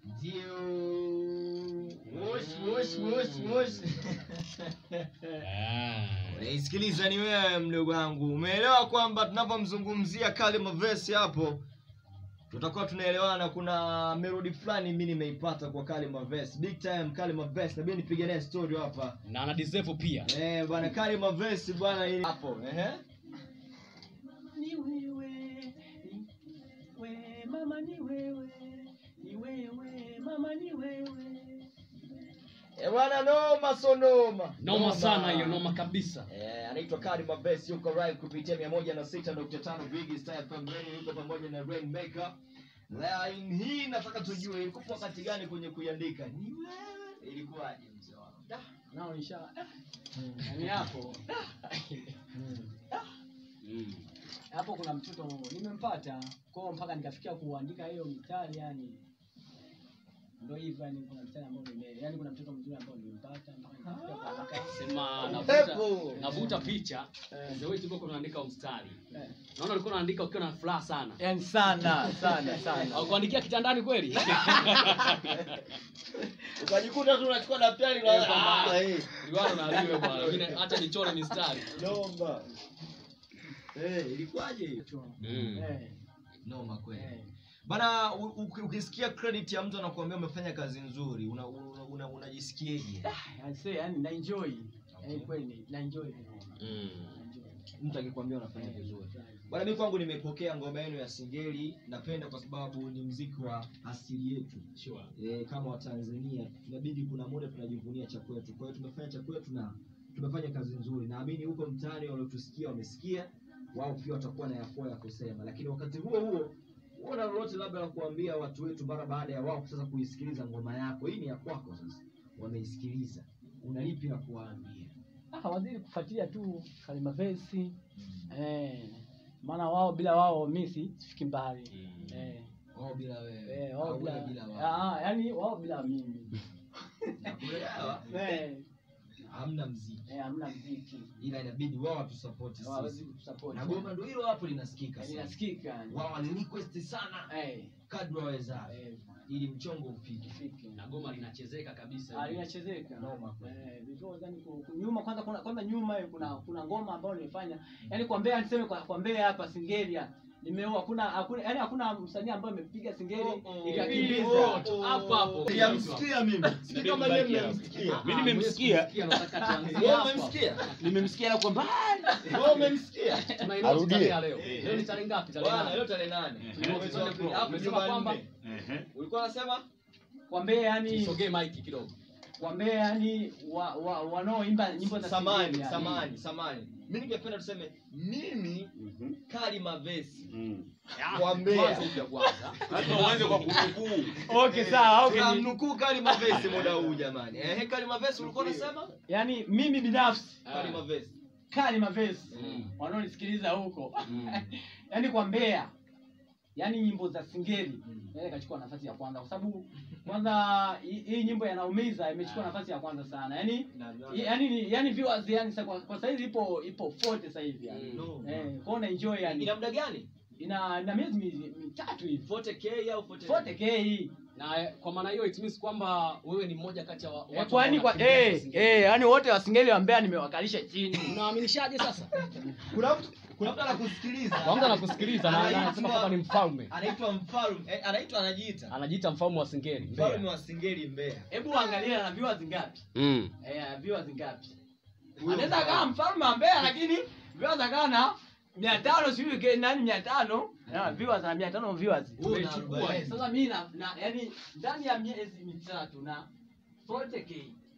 Ndio. Wosh, wosh, wosh, wosh. Unaisikiliza ni wewe mdogo wangu. Umeelewa kwamba tunapomzungumzia Kalima Verse hapo tutakuwa tunaelewana. Kuna melody fulani mimi nimeipata kwa Kalima Verse. Big time Kalima Verse. Na mimi nipige naye story hapa. na ana deserve pia Eh, bwana Kalima Verse bwana ili hapo. Ehe. Ni wewe, ni we, mama ni wewe, ni wewe, mama ni wewe. Eh, bwana noma so noma. noma sana hiyo noma kabisa Eh, anaitwa Kalima Verse yuko live kupitia 106.5 Big Star FM Radio yuko pamoja na Rainmaker. Line hii nataka tujue ilikuwa wakati gani kwenye kuiandika? Ni wewe ilikuwaje mzee wangu? Nao nisha yani hapo hapo kuna mtoto nimempata kwao mpaka nikafikia kuandika hiyo mistari yani ndo hivyo yani kuna mstari ambao nime yani kuna mtoto mzuri ambao nimempata mpaka nikafikia kuandika sema Pepo. navuta navuta picha the way tulikuwa tunaandika mstari eh. naona ulikuwa unaandika ukiwa na furaha sana yani sana sana sana au kuandikia kitandani kweli Ukajikuta tu unachukua daftari na Eh, kwamba- ah, eh, liwalo na liwe bwana mimi acha nichore mistari noma. Eh, ilikuwaje hiyo? Mm. eh, Noma kweli. eh. Bana u- u- ukisikia credit ya mtu anakuambia umefanya kazi nzuri, una una- una- unajisikiaje? I say yani na enjoy Okay. eh kweli na enjoy Mm. Na enjoy. Mtu akikwambia unafanya Eh, vizuri. furahi. Bwana, mimi kwangu nimepokea ngoma yenu ya Singeli, napenda kwa sababu ni mziki wa asili yetu. Sure. E, kama Watanzania tunabidi kuna muda tunajivunia cha kwetu. Kwa hiyo tumefanya cha kwetu na tumefanya kazi nzuri. Naamini huko mtaani waliotusikia wamesikia, wao pia watakuwa na yakwao ya kusema, lakini wakati huo huo una lolote labda la kuambia watu wetu mara baada ya wao sasa kuisikiliza ngoma yako. Hii ni ya kwako sasa, wameisikiliza, una lipi la kuwaambia? Ah, wazidi kufuatilia tu Kalima Verse eh, maana wao bila wao mimi si- sifiki mbali Mm. eh, Wao bila wewe, eh, wao au bila, wewe bila wao. ah, yani wao bila mimi Nakuelewa. eh, Hamna mziki, eh, hamna mziki ila inabidi wao watusapoti hawawezi sisi. kutusupport Na goma ndio hilo hapo linasikika sana. inasikika yani. Wao wali request sana eh, kadri wawezavyo eh, ili mchongo ufike. ifike. na goma linachezeka kabisa Ah, linachezeka Noma kweli. eh, because yani ku- ku- nyuma kwanza kuna kwanza nyuma eh, kuna kuna ngoma ambayo nimefanya yani kwa Mbeya niseme kwa, kwa Mbeya hapa Singelia nimeoa hakuna hakuna yani hakuna msanii ambaye amepiga Singeli Oh, oh. ikakimbiza Oh, hapo hapo Sijamsikia mimi. Sijui kama yeye mmemsikia. Mimi nimemsikia. Wewe umemsikia? nimemsikia kwa mbali Wewe umemsikia? Arudie. leo leo ni tarehe ngapi tarehe Bwana, nane? leo tarehe nane. Mm. Mwezi wa pili. Hapo Umesema Jumanne. kwamba- Ulikuwa unasema? kwa Mbeya yani sogee maiki kidogo kwa Mbeya yani wa, wa, wanaoimba nyimbo za Samani, Singeli yani. samani, samani. Mimi ningependa tuseme mimi Kalima Verse kwa Mbeya. Kwanza upya kwanza lazima uanze kwa kunukuu Okay sawa okay. ni- Tunamnukuu Kalima Verse muda huu jamani. Eh, Kalima Verse ulikuwa unasema? Yani mimi binafsi Kalima Verse. Kalima Verse Mm. wanaonisikiliza huko Mm. yani kwa Mbeya yani nyimbo za Singeli Mm. yani ikachukua nafasi ya kwanza kwa sababu kwanza hii hii nyimbo yanaumiza imechukua nafasi ya kwanza sana yani Na- na- yani ni- yani viewers yani sa- kwa, kwa saizi ipo ipo 40 sasa hivi yani No. eh kwa na enjoy yani Ina muda gani? ina ina miezi mi- mitatu hivi 40k au 40? 40k hii na eh, kwa maana hiyo it means kwamba wewe ni mmoja kati ya wa- Eh, watu kwani ambao kwa wanakimbia eh Singeli. eh yani wote wa Singeli wa Mbeya nimewakalisha chini unaaminishaje sasa Kuna mtu kuna mtu anakusikiliza. kwa mtu anakusikiliza na na Anaitwa- anasema kwamba ni mfalme Anaitwa mfalme. Eh, anaitwa anajiita. anajiita mfalme wa Singeli Mfalme Mbeya wa Singeli Mbeya. hebu angalia na viewers ngapi mm. eh viewers ngapi Huyo anaweza mfalme. akawa mfalme wa Mbeya lakini viewers akawa na mia tano sijui ke- nani mia tano na viewers na mia tano viewers Huyo na Tumechukua. arobaini. Eh, sasa mimi na, na yani ndani ya miezi mitatu na 40k